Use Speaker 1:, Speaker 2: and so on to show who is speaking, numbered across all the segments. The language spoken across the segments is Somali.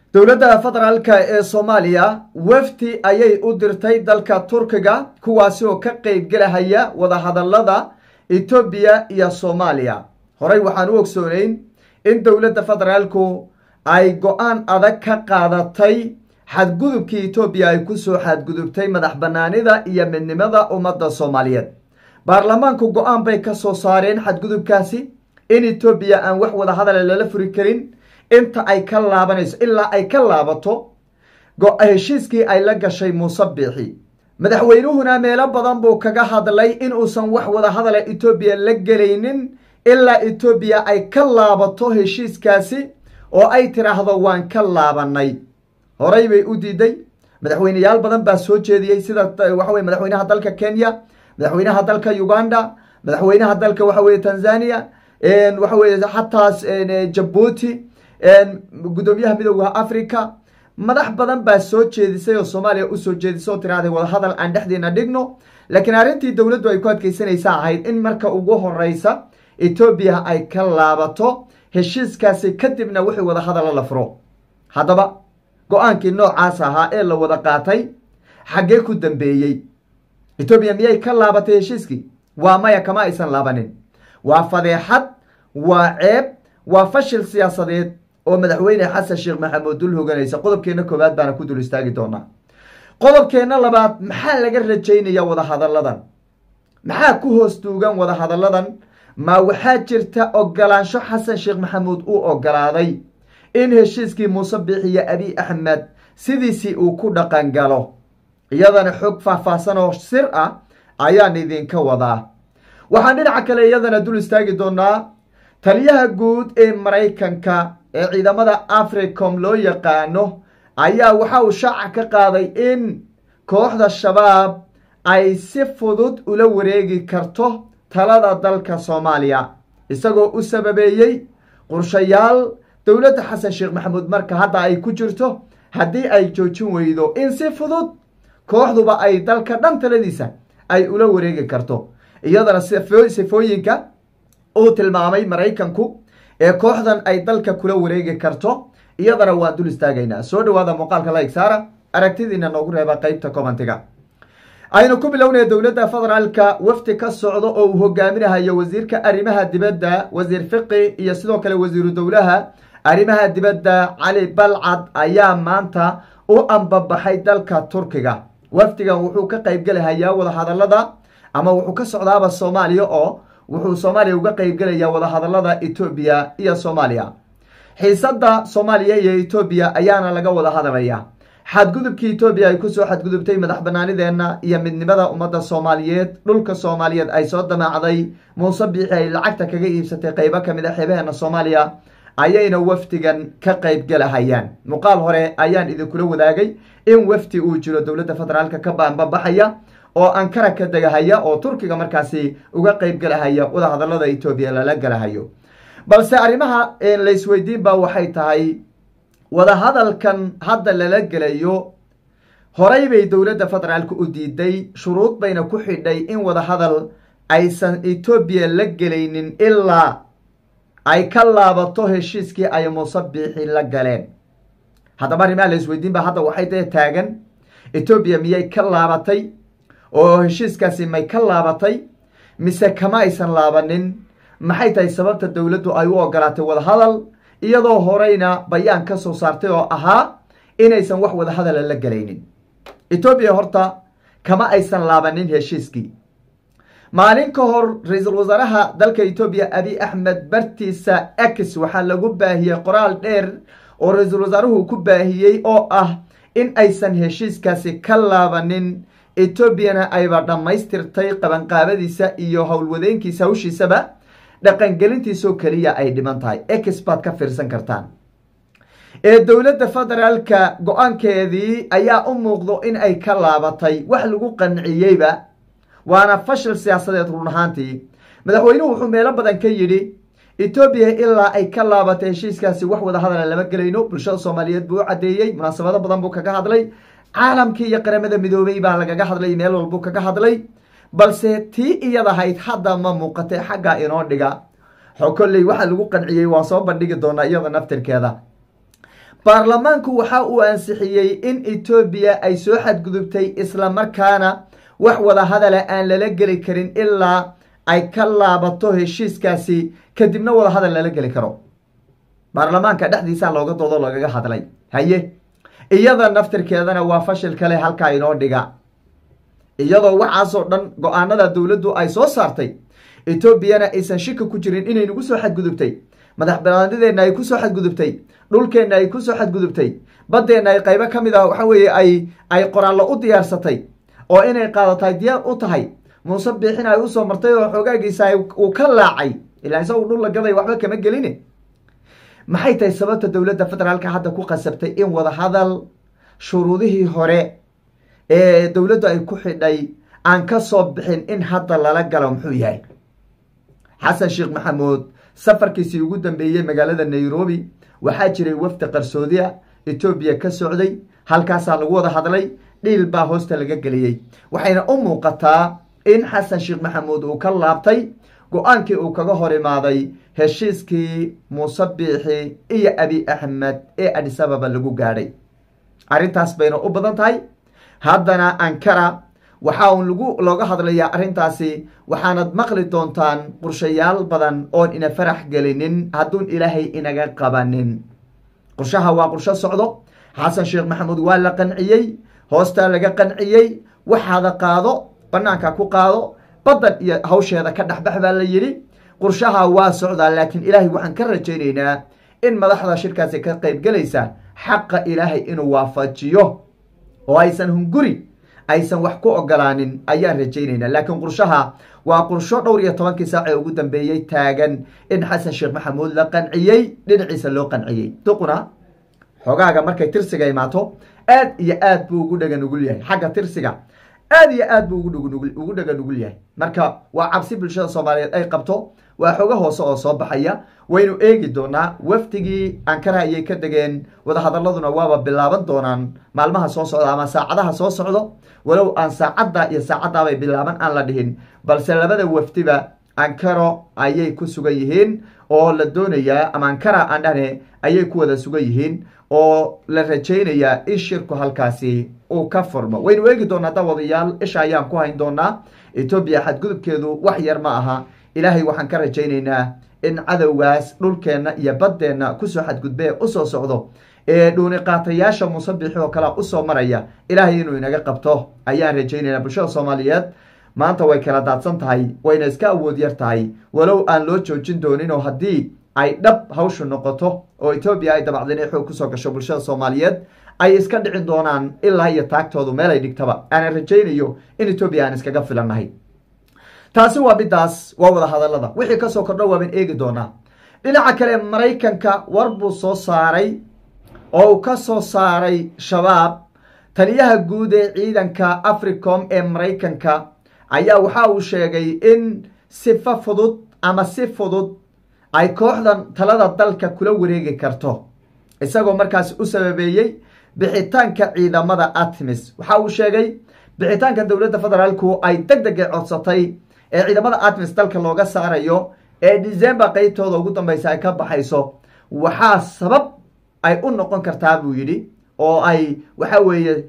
Speaker 1: dowladda federaalka ee soomaaliya wafdi ayay u dirtay dalka turkiga kuwaasi oo ka qeybgelahaya wadahadalada etoobiya iyo soomaaliya horey waxaan u ogsooneyn in dowladda federaalku ay go-aan adag ka qaadatay xadgudubkii etoobiya ay kusoo xadgudubtay madax banaanida iyo midnimada ummadda soomaaliyeed baarlamaanku go-aan bay ka soo saareen xadgudubkaasi in etoobiya aan wax wada hadala lala furi karin inta ay ka laabanayso ilaa ay ka laabato heshiiskii ay la gashay muuse biixi madaxweynuhuna meelo badan buu kaga hadlay in uusan wax wada hadala etoobiya la gelaynin ilaa etoobiya ay ka laabato heshiiskaasi oo ay tiraahdo waan ka laabanay horey bay u diiday madaxweyneyaal badan baa soo jeediyey sida waxaweye madaxweynaha dalka kenya madaxweynaha dalka uganda madaxweynaha dalka waxa weye tanzania waxa weye xataas jabuuti guddoomiyaha midooda africa madax badan baa soo jeedisay oo soomaaliya usoo jeedisay oo tiraahday wadahadal aan dhexdeena dhigno laakiin arrintii dowladdu ay ku adkeysanaysa ahayd in marka ugu horeysa etoobiya ay ka laabato heshiiskaasi kadibna wixii wadahadala la furo haddaba go-aankii noocaas ahaa ee la wada qaatay xaggee ku dambeeyey etoobiya miyay ka laabatay heshiiskii waa maya kama aysan laabanin waa fadeexad waa ceeb waa fashil siyaasadeed oo madaxweyne xasan sheekh maxamuud dul hoganaysa qodobkeenna koowaad baana ku dul istaagi doonaa qodobkeenna labaad maxaa laga rajaynaya wadahadalladan maxaa ku hoos duugan wadahadalladan ma waxaa jirta ogolaansho xasan sheekh maxamuud uu ogolaaday in heshiiskii muuse biixiyo abi axmed sidiisii uu ku dhaqan galo iyadana xog faahfaahsan oo sir ah ayaan idinka wadaa waxaan dhinaca kale iyadana dul istaagi doonaa taliyaha guud ee maraykanka ee ciidamada africom loo yaqaano ayaa waxa uu shaaca ka qaaday in kooxda shabaab ay si fudud ula wareegi karto talada dalka soomaaliya isagoo u sababeeyey qorshayaal dowladda xasan sheekh maxamuud marka hadda ay ku jirto haddii ay joojin weydo in si fudud kooxduba ay dalka dhan taladiisa ay ula wareegi karto iyadana sifooyinka uu tilmaamay maraykanku ee kooxdan ay dalka kula wareegi karto iyadana waan dul istaagaynaa soo dhawaada muuqaalka like saara aragtidiina noogu reeba qeybta commentiga aynu ku bilownaya dowladda federaalka wafdi ka socdo oo uu hogaaminahayo wasiirka arrimaha dibadda wasiir fiqi iyo sidoo kale wasiiru dowlaha arrimaha dibadda cali balcad ayaa maanta u ambabaxay dalka turkiga wafdigan wuxuu ka qeybgelahayaa wadahadalada ama wuxuu ka socdaaba soomaaliya oo wuxuu soomaaliya uga qeybgelayaa wadahadalada etoobiya iyo soomaaliya xiisadda soomaaliya iyo etoobiya ayaana laga wada hadalaya xadgudubkii etoobiya ay kusoo xadgudubtay madax banaanideenna iyo midnimada ummadda soomaaliyeed dhulka soomaaliyeed ay soo damaacday muuse biixi ay lacagta kaga iibsatay qeybo kamid a xeebaheena soomaaliya ayayna wafdigan ka qeybgelahayaan muuqaal hore ayaan idinkula wadaagay in wafdi uu jiro dowladda federaalka ka baanbabaxaya oo ankara ka degahaya oo turkiga markaasi uga qeybgelahaya wadahadalada etoobiya lala gelahayo balse arrimaha laysweydiin ba waxay tahay wadahadalkan hadda lala gelayo horey bay dowladda federaalka u diiday shuruud bayna ku xidhay in wadahadal aysan etoobiya la gelaynin ilaa ay ka laabato heshiiskii ay muuse biixi la galeen haddaba arrimaha laisweydiin ba hadda waxay dee taagan etoobiya miyay ka laabatay oo heshiiskaasi may ka laabatay mise kama aysan laabanin maxay tahay sababta dowladdu ay u ogolaatay wadahadal iyadoo horeyna bayaan ka soo saartay oo ahaa inaysan wax wadahadala la gelaynin etoobiya horta kama aysan laabanin heshiiskii maalin ka hor ra-iisul wasaaraha dalka etoobiya abi axmed bartiisa x waxaa lagu baahiyey qoraal dheer oo ra-iisul wasaaruhu ku baahiyey oo ah in aysan heshiiskaasi ka laabanin etoobiyana ayba dhammaystirtay qabanqaabadiisa iyo howlwadeenkiisa hawshiisaba dhaqangelintiisoo keliya ay dhiman tahay x baad ka fiirsan kartaan ee dowladda federaalka go-aankeedii ayaa u muuqdo in ay ka laabatay wax lagu qanciyeyba waana fashil siyaasadeed run ahaantii madaxweynuhu wuxuu meelo badan ka yidhi etoobiya ilaa ay ka laabatay heshiiskaasi wax wada hadala lama gelayno bulshada soomaaliyeed buu u caddeeyey munaasabado badan buu kaga hadlay caalamkii iyo qaramada midoobey baa lagaga hadlay meel walbuu kaga hadlay balse tii iyadahayd hadda ma muuqatay xagga inoo dhiga xo kolley waxaa lagu qanciyey waa soo bandhigi doonaa iyada naftirkeeda baarlamaanku waxa uu ansixiyey in etoobiya ay soo xadgudubtay islamarkaana wax wada hadala aan lala geli karin ilaa ay ka laabato heshiiskaasi kadibna wada hadal lala geli karo baarlamaanka dhexdiisaa looga doodo lagaga hadlay haye iyada naftirkeedana waa fashil kale halkaa inoo dhiga iyadoo waxaasoo dhan go-aanada dowladdu ay soo saartay etoobiyana aysan shika ku jirin inay nagu soo xadgudubtay madax banaanideenna ay kusoo xadgudubtay dhulkeenna ay kusoo xadgudubtay baddeenna ay qaybo ka mid ah waxa weeye ay ay qoraallo u diyaarsatay oo inay qaadataay diyaar u tahay muuse biixin ay usoo martay oo xoogaagiisa uu ka laacay ilaa isagu dhul la gaday waxba kama gelin maxay tahay sababta dowladda federaalka hadda ku qasabtay in wada hadal shuruudihii hore ee dowladdu ay ku xidhay aan ka soo bixin in hadda lala galo muxuu yahay xasan sheekh maxamuud safarkiisii ugu dambeeyey magaalada nairobi waxaa jiray wafdi qarsoodiya etoobiya ka socday halkaasaa lagu wada hadlay dhiil baa hoosta laga geliyey waxayna u muuqataa in xasan sheekh maxamuud uu ka laabtay go-aankii uu kaga hor imaaday heshiiskii muuse biixi iyo abi axmed ee adisababa lagu gaadhay arrintaas bayna u badan tahay haddana ankara waxaa uun lagu looga hadlayaa arrintaasi waxaanad maqli doontaan qorshayaal badan oon ina farax gelinin hadduun ilaahay inaga qabanin qorshaha waa qorsho socdo xasan sheekh maxamuud waa la qanciyey hoostaa laga qanciyey waxaada qaado banaanka ku qaado badan iyo hawsheeda ka dhexbax baa la yidhi qorshaha waa socdaa laakiin ilaahay waxaan ka rajaynaynaa in madaxda shirkaasi ka qaybgelaysa xaqa ilaahay inuu waafajiyo oo aysan hunguri aysan wax ku ogolaanin ayaan rajaynaynaa laakiin qorshaha waa qorsho dhowr iyo tobankii saac ee ugu dambeeyey taagan in xasan sheekh maxamuud la qanciyey dhinaciisa loo qanciyey duquna xogaaga markay tirsiga imaato aad iyo aad buu ugu dhega nugul yahay xagga tirsiga aad iyo aad buu ugu dhega nugul yahay marka waa cabsi bulshada soomaaliyeed ay qabto waa xogo hoose oo soo baxaya waynu eegi doonaa wafdigii ankara ayay ka degeen wadahadaladuna waaba bilaaban doonaan maalmaha soo socda ama saacadaha soo socdo walow aan saacadda iyo saacaddaabay bilaaban aan la dhihin balse labada wafdiba ankaro ayay ku sugan yihiin oo la doonayaa ama ankara aan dhahne ayay ku wada sugan yihiin oo la rajaynayaa in shirku halkaasi uu ka furmo waynu eegi doonaa dawadayaal isha ayaan ku hayn doonaa etoobiya xadgudubkeedu wax yar ma aha ilaahay waxaan ka rajaynaynaa in cadowgaas dhulkeenna iyo baddeenna kusoo xadgudbee usoo socdo ee dhuuniqaatayaasha musabixi oo kalea usoo maraya ilaahay inuu inaga qabto ayaan rajaynaynaa bulshada soomaaliyeed maanta way kala daadsan tahay wayna iska awood yar tahay walow aan loo joojin doonin oo haddii ay dhab hawshu noqoto oo etoobiya ay dabacdeen xoog kusoo gasho bulshada soomaaliyeed ay iska dhicin doonaan ilaa iyo taagtoodu meel ay dhigtaba aanan rajaynayo in etoobiya aan iskaga filannahay taasi waa midaas waa wada hadallada wixii kasoo kordho waaban eegi doonaa dhinaca kale maraykanka war buu soo saaray oo uu ka soo saaray shabaab taliyaha guud ee ciidanka africom ee maraykanka ayaa waxa uu sheegay in sifa fudud ama si fudud ay kooxdan talada dalka kula wareegi karto isagoo markaasi u sababeeyey bixitaanka ciidamada atmis waxa uu sheegay bixitaanka dowladda federaalku ay deg degay codsatay ee ciidamada atmis dalka looga saarayo ee december qeybtooda ugu dambeysa ay ka baxayso waxaa sabab ay u noqon kartaa buu yidhi oo ay waxa weeye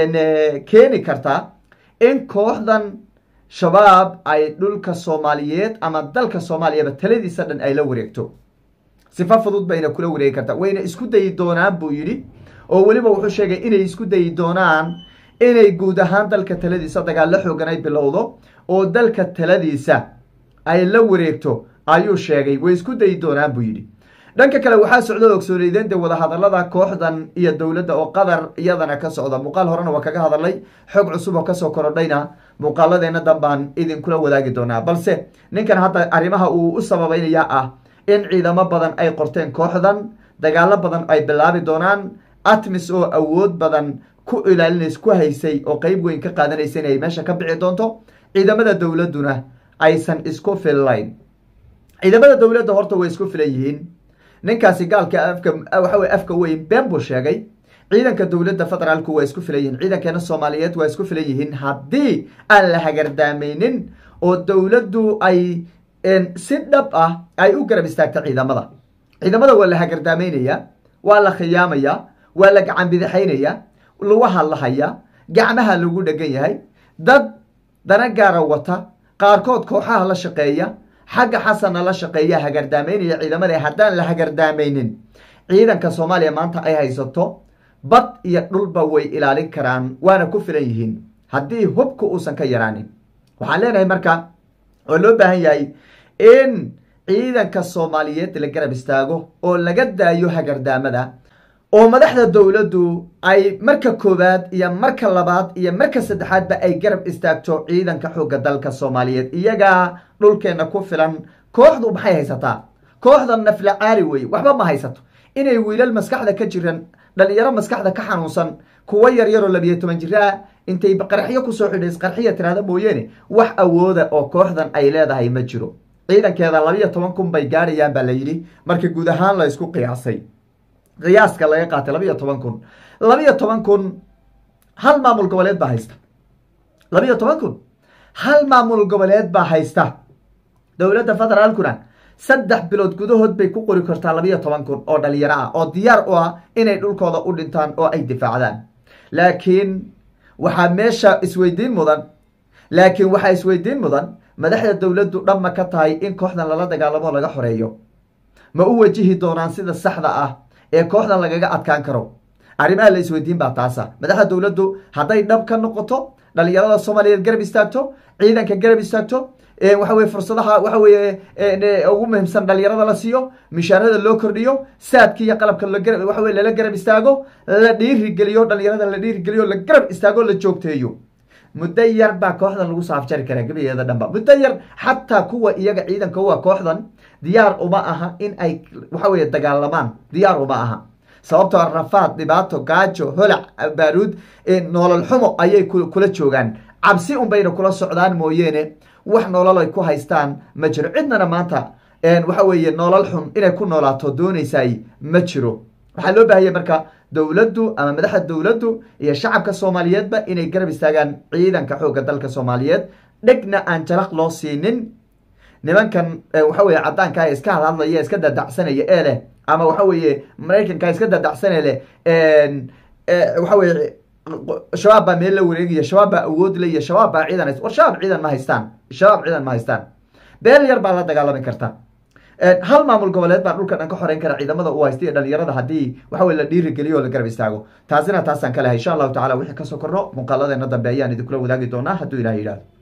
Speaker 1: keeni kartaa in kooxdan shabaab ay dhulka soomaaliyeed ama dalka soomaaliyaba taladiisa dhan ay la wareegto sifa fudud bayna kula wareegi kartaa wayna isku dayi doonaan buu yidhi oo weliba wuxuu sheegay inay isku dayi doonaan inay guud ahaan dalka taladiisa dagaallo xoogan ay bilowdo oo dalka taladiisa ay la wareegto ayuu sheegay way isku dayi doonaan buu yidhi dhanka kale waxaa socda ogsooneydeen dee wadahadalada kooxdan iyo dowladda oo qadar iyadana ka socda muuqaal horena waa kaga hadalay xog cusub oo kasoo korodhayna muuqaaladeena danbaan idinkula wadaagi doonaa balse ninkan hadda arrimaha uu u sababeynaya ah in ciidamo badan ay qorteen kooxdan dagaalo badan ay bilaabi doonaan atmis oo awood badan ku ilaalinays ku haysay oo qeyb weyn ka qaadanaysa inay meesha ka bici doonto ciidamada dowladduna aysan isku fillayn ciidamada dowladda horta way isku filan yihiin ninkaasi gaalka afka waxa weye afka weyn been buu sheegay ciidanka dowladda federaalku waa isku filan yihiin ciidankeena soomaaliyeed waa isku filan yihiin haddii aan la hagardaameynin oo dowladdu ay si dhab ah ay u garab istaagta ciidamada ciidamada waa la hagardaameynaya waa la khiyaamaya waa la gacan bidixaynaya lugaha la haya gacmaha lagu dhegan yahay dad dana gaara wata qaarkood kooxaha la shaqeeya xagga xasanna la shaqeeya hagardaamaynaya ciidamada haddaan la hagardaamaynin ciidanka soomaaliya maanta ay haysato bad iyo dhulba way ilaalin karaan waana ku filan yihiin haddii hubka uusan ka yaraanin waxaan leenahay marka oo loo baahan yahay in ciidanka soomaaliyeed la garab istaago oo laga daayo hagardaamada oo madaxda dowladdu ay marka koowaad iyo marka labaad iyo marka saddexaadba ay garab istaagto ciidanka xoogga dalka soomaaliyeed iyagaa dhulkeenna ku filan kooxdu maxay haysataa kooxda nafla caari weye waxba ma haysato inay wiilal maskaxda ka jiran dhalinyaro maskaxda ka xanuunsan kuwa yaryaroo labiyo toban jiraa intay qarxiyo kusoo xidhays qarxiya tirahda mooyeene wax awooda oo kooxdan ay leedahay ma jiro ciidankeeda labiyo toban kun bay gaadhayaan baa la yidhi marka guud ahaan la ysku qiyaasay qiyaaska laga qaatay labiyo toban kun labiyo toban kun hal maamul goboleed baa haysta labiyo toban kun hal maamul goboleed baa haysta dowladda federaalkuna saddex bilood gudahood bay ku qori kartaa labiyo toban kun oo dhalinyaro ah oo diyaar u ah inay dhulkooda u dhintaan oo ay difaacdaan laakiin waxaa meesha isweydiin mudan laakiin waxaa isweydiin mudan madaxda dowladdu dhamma ka tahay in kooxdan lala dagaalamo laga xoreeyo ma u wajihi doonaan sida saxda ah ee kooxdan lagaga adkaan karo arrimaha la isweydiin baa taasa madaxda dowladdu hadday dhab ka noqoto dhalinyarada soomaaliyeed garab istaagto ciidanka garab istaagto waxa weye fursadaha waxa weye ugu muhiimsan dhalinyarada la siiyo mishaarada loo kordhiyo saadki iyo qalabka waxa weye lala garab istaago la dhiirigeliyo dhalinyarada la dhiirigeliyo la garab istaago la joogteeyo muddo yar baa kooxdan lagu saafjari karaa gebigeeda dhanba muddo yar xataa kuwa iyaga ciidanka uwa kooxdan diyaar uma aha in ay waxa weye dagaalamaan diyaar uma aha sababtoo rafaad dhibaato gaajo holac baaruud noolol xumo ayay kula joogaan cabsi unbayna kula socdaan mooyeene wax nolol ay ku haystaan ma jiro cidnana maanta waxa weeye nolol xun inay ku noolaato doonaysay ma jiro waxaa loo baahaya marka dowladdu ama madaxda dowladdu iyo shacabka soomaaliyeedba inay garab istaagaan ciidanka xoogga dalka soomaaliyeed dhegna aan jalaq loo siinin nimankan waxa weye caddaanka iska hadhadlaya iska dadacsanaya ee leh ama waxa weeye maraykanka iska dadacsanee leh waxa weye shabaab baa meel la wareegaya shabaab baa awood le iyo shabaab baa ciidan war shabaab ciidan ma haystaan shabaab ciidan ma haystaan beel yar baa la dagaalami karta hal maamul goboleed baa dhulka dhan ka xoreyn kara ciidamada u haysta iyo dhalinyarada haddii waxa weye la dhiirigeliyo o la garab istaago taasina taasaan ka lehay insha allahu tacala wixii kasoo korno muuqaaladeena dambe ayaan idinkula wadaagi doonaa hadduu ilaah yidhahdo